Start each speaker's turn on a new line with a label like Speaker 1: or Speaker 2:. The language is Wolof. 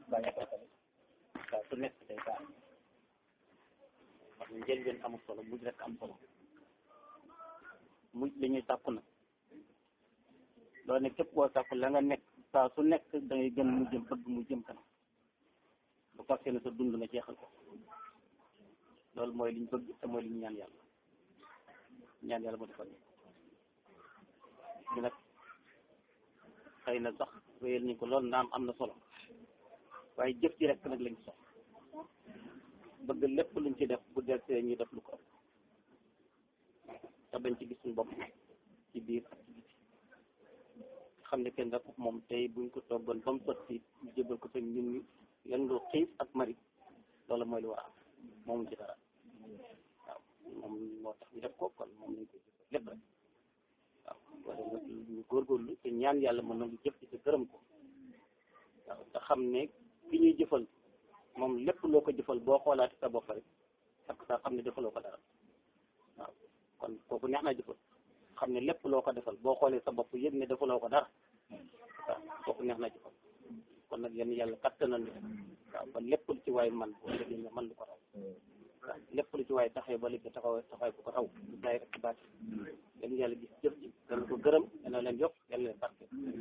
Speaker 1: bàyyi ko xel waaw su nekk day baax parce que njëlbeen amul solo mujj rek am solo mujj la ñuy sàkku nag loolu ne képp koo sàkku la nga nekk saa su nekk da ngay gën mu jëm bëgg mu jëm kanam bu fekkee ne sa dund nga jeexal ko loolu mooy liñ bëgg te mooy liñ ñaan yàlla ñaan yàlla mu defal ñu ñu nag xëy na sax wéyal nañ ko loolu naam am na solo waaye jëf ci rek nag lañ sox bëgg lépp luñ ci def bu del see ñu def lu ko ëpp te bañ ci gis suñu bopp ci biir ak ci biti xam ne kenn rek moom tey buñ ko toggoon ba mu sotti ñu jébal ko te ñun ñi yan lu xiif ak mari loolu mooy lu war a am moomu ci dara waaw moom moo tax ñu def ko kon moom lañ koy jëfal lépp rek waaw wala nag ñu góorgóorlu te ñaan yàlla mën na lu jëf ci te gërëm ko waaw te xam ne ki ñuy jëfal moom lépp loo ko jëfal boo xoolaati sa bopp rek ak sa xam ne defaloo ko dara waaw kon kooku neex na jëfal xam ne lépp loo ko defal boo xoolee sa bopp yëg ne defaloo ko dara waaw kooku neex na jëfal kon nag yéen yàlla kattanal ñu waaw ba lépp lu ci waay man boo léegi nga mën lu ko raw waaw lépp lu ci waay taxee ba léegi taxaw taxawaay bu ko raw lu day rek baat yéen yàlla gis jëf ji dana ko gërëm dana leen yokk yàlla leen barke